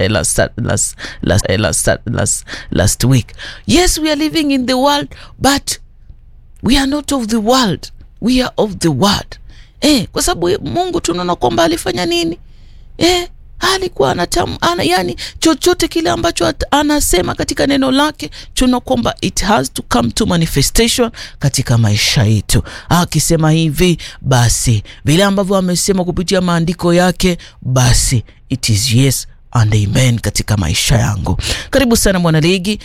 last, last, last, last, last, last week. Yes, we are living in the world, but we are not of the world, we are of the word. Eh, kwa sababu Mungu tunaona kwamba alifanya nini? Eh, alikuwa anatam, ana, yani chochote kile ambacho at, anasema katika neno lake tuna kwamba it has to come to manifestation katika maisha yetu. Akisema hivi basi, vile ambavyo amesema kupitia maandiko yake, basi it is yes and amen katika maisha yangu. Karibu sana mwanaligi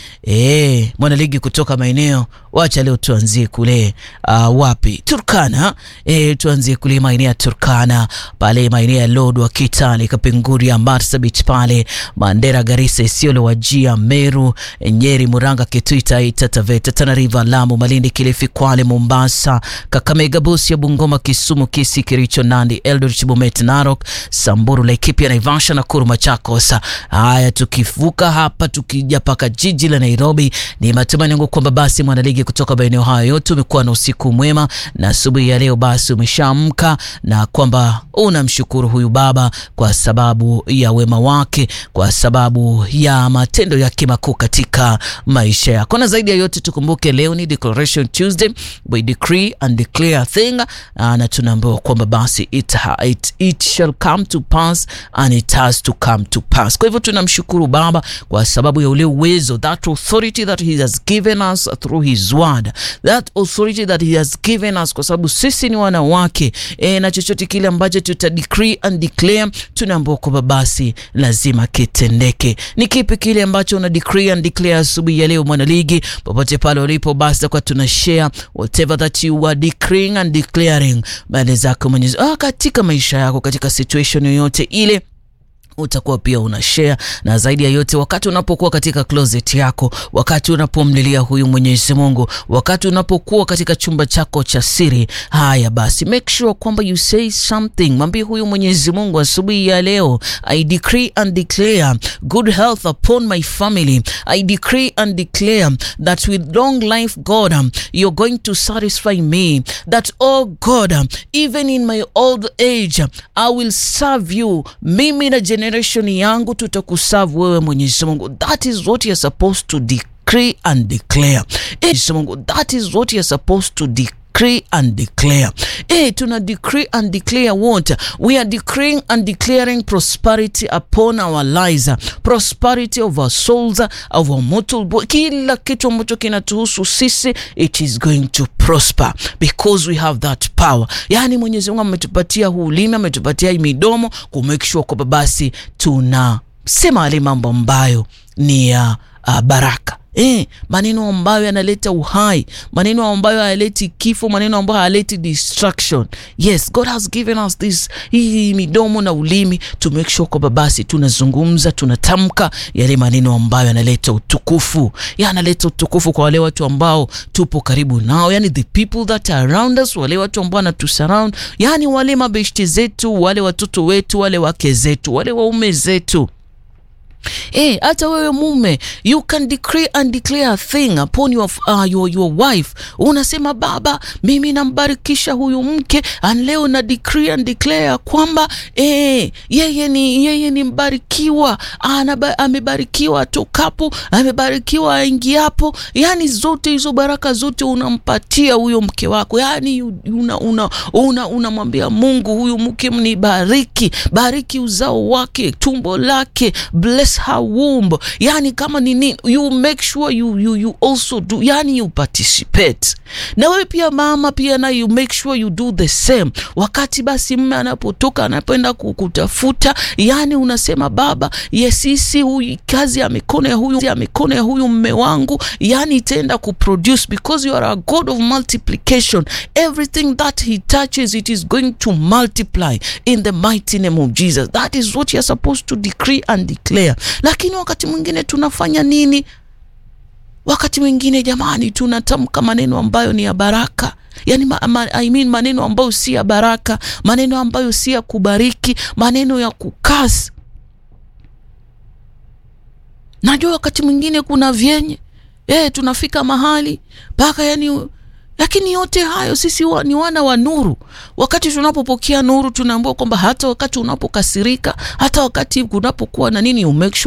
e, mwanaligi kutoka maeneo wacha leo tuanzie kule uh, wapi Turkana e, tuanzie kule maeneo ya Turkana pale maeneo ya Lodwar, Kitale, Kapenguria, Marsabit pale Mandera, Garissa, Isiolo, Wajia, Meru, Nyeri, Muranga, Kitui, Taita Taveta, Tana River, Lamu, Malindi, Kilifi, Kwale, Mombasa, Kakamega, Busia, Bungoma, Kisumu, Kisii, Kericho, Nandi, Eldoret, Bomet, Narok, Samburu, Laikipia, Naivasha, Nakuru, Machakos. Haya, tukivuka hapa tukija paka jiji la Nairobi, ni matumaini yangu kwamba basi mwanaligi kutoka maeneo hayo yote umekuwa na usiku mwema na asubuhi ya leo basi umeshaamka na kwamba unamshukuru huyu Baba kwa sababu ya wema wake, kwa sababu ya matendo yake makuu katika maisha yako. Na zaidi ya yote tukumbuke leo ni Declaration Tuesday, we decree and declare a thing, na tunaambiwa kwamba basi it, it, it shall come to pass and it has to come to pass. Kwa hivyo tunamshukuru Baba kwa sababu ya ule uwezo, that authority that he has given us through his word, that authority that he has given us, kwa sababu sisi ni wana wake e, na chochote kile ambacho tuta decree and declare tunaambiwa kwamba basi lazima kitendeke. Ni kipi kile ambacho una decree and declare asubuhi ya leo, mwanaligi, popote pale ulipo, basi kwa tuna share whatever that you are decreeing and declaring mbele zako Mwenyezi ah, katika maisha yako, katika situation yoyote ile utakuwa pia una share na zaidi ya yote, wakati unapokuwa katika closet yako, wakati unapomlilia huyu Mwenyezi Mungu, wakati unapokuwa katika chumba chako cha siri, haya basi, make sure kwamba you say something. Mwambie huyu Mwenyezi Mungu, asubuhi ya leo, I decree and declare good health upon my family. I decree and declare that with long life, God, you're going to satisfy me. That oh God, even in my old age, I will serve you. Mimi na generation yangu tutakuserve wewe Mwenyezi Mungu. That is what you're supposed to decree and declare. Mwenyezi Mungu, that is what you're supposed to declare decree and declare. Hey, tuna decree and declare what? We are decreeing and declaring prosperity upon our lives, prosperity of our souls, of our mortal body. Kila kitu ambacho kinatuhusu sisi, it is going to prosper because we have that power. Yani Mwenyezi Mungu ametupatia huu ulimi, ametupatia hii midomo ku make sure kwamba basi tunasema yale mambo ambayo ni ya uh, baraka Eh, maneno ambayo yanaleta uhai, maneno ambayo hayaleti kifo, maneno ambayo hayaleti destruction. Yes, God has given us this hii midomo na ulimi to make sure kwamba basi tunazungumza, tunatamka yale maneno ambayo yanaleta utukufu, yanaleta utukufu kwa wale watu ambao tupo karibu nao, yani the people that are around us, wale watu ambao wanatusurround, yani wale mabeshti zetu, wale watoto wetu, wale wake zetu, wale waume zetu Eh, hata wewe mume you can decree and declare a thing upon your, uh, your, your wife. Unasema baba, mimi nambarikisha huyu mke and leo na decree and declare kwamba eh, yeye ni yeye ni mbarikiwa, anaba, amebarikiwa atokapo, amebarikiwa aingiapo. Yani zote hizo baraka zote unampatia huyo mke wako, yani unamwambia una, una, una Mungu, huyu mke mnibariki, bariki uzao wake, tumbo lake, bless her womb. Yani kama nini, you make sure you, you, you also do, yani you participate. Na wewe pia mama pia na you make sure you do the same. Wakati basi mme anapotoka anapoenda kukutafuta, yani unasema baba, yesisi huyu kazi ya mikono ya huyu ya mikono ya huyu mme wangu, yani itaenda kuproduce because you are a God of multiplication. Everything that he touches it is going to multiply in the mighty name of Jesus. That is what you are supposed to decree and declare. Lakini wakati mwingine tunafanya nini? Wakati mwingine jamani, tunatamka maneno ambayo ni ya baraka yani ma, ma, I mean maneno ambayo si ya baraka, maneno ambayo si ya kubariki, maneno ya kukasi. Najua wakati mwingine kuna vyenye eh, tunafika mahali mpaka yani lakini yote hayo sisi wa, ni wana wa nuru. Wakati tunapopokea nuru, tunaambiwa kwamba hata wakati unapokasirika, hata wakati kunapokuwa na nini, you make sure